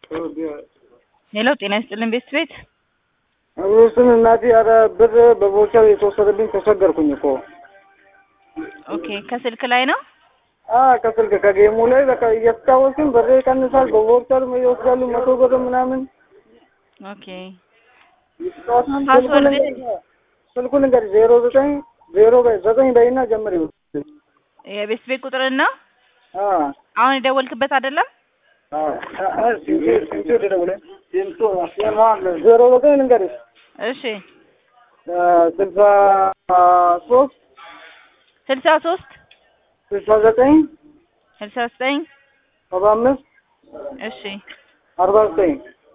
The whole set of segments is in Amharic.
ሄሎ ጤና ይስጥልን ቤት ቤት እሱን እናቴ ኧረ ብር በቮቸር የተወሰደብኝ ተቸገርኩኝ እኮ። ኦኬ ከስልክ ላይ ነው አ ከስልክ ከጌሙ ላይ በቃ እየተጫወትኩኝ ብር ይቀንሳል፣ በቮቸር ይወስዳሉ መቶ ብር ምናምን። ኦኬ ፓስወርድ ስልኩን እንግዲህ ዜሮ ዘጠኝ ዜሮ በይ ዘጠኝ በይና ጀምር። የቤት ቤት ቁጥርን ነው አ አሁን የደወልክበት አይደለም አ ሲንቶ ሲንቶ ደውለ ሲንቶ ዜሮ ዘጠኝ ልንገርሽ እሺ ስልሳ ሶስት ስልሳ ሶስት ስልሳ ዘጠኝ ስልሳ ዘጠኝ ሰባ አምስት እሺ አርባ ዘጠኝ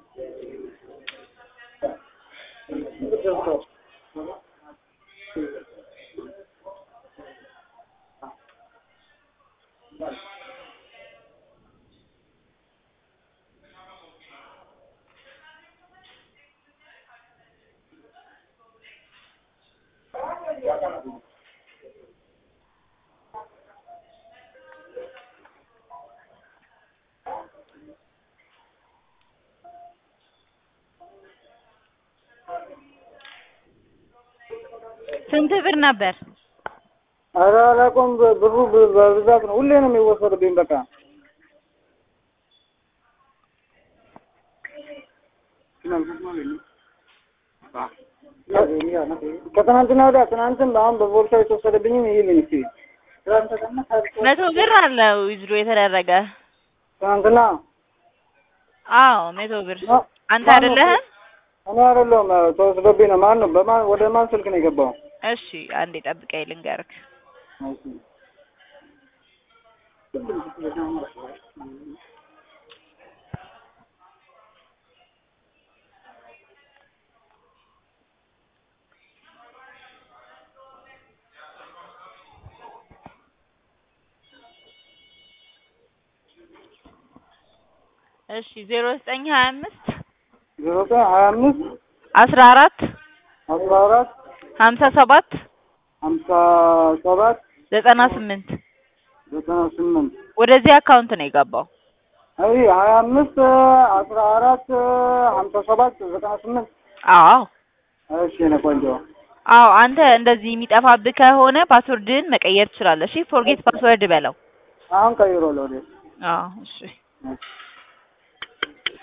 ስንት ብር ነበር? ኧረ አላውቀውም። ብሩ በብዛት ነው፣ ሁሌ ነው የሚወሰድብኝ። በቃ ከትናንትና ወዲያ ትናንትም አሁን በቦርሳ የተወሰደብኝም ይልኝ እስኪ መቶ ብር አለው ዊዝድሮ የተደረገ ትናንትና አዎ መቶ ብር አንተ አይደለህም? እኔ አይደለሁም ተወስዶብኝ ነው። ማን ነው? በማን ወደ ማን ስልክ ነው የገባው? እሺ አንዴ ጠብቀኝ ልንገርክ። እሺ ዜሮ ዘጠኝ ሀያ አምስት ዜሮ ዘጠኝ ሀያ አምስት አስራ አራት አስራ አራት ሀምሳ ሰባት ሀምሳ ሰባት ዘጠና ስምንት ዘጠና ስምንት ወደዚህ አካውንት ነው የገባው። አይ ሀያ አምስት አስራ አራት ሀምሳ ሰባት ዘጠና ስምንት አዎ እሺ የእኔ ቆንጆ አዎ አንተ እንደዚህ የሚጠፋብህ ከሆነ ፓስወርድህን መቀየር ትችላለህ። እሺ ፎርጌት ፓስወርድ በለው። አሁን ቀይሮ ለወደ አዎ እሺ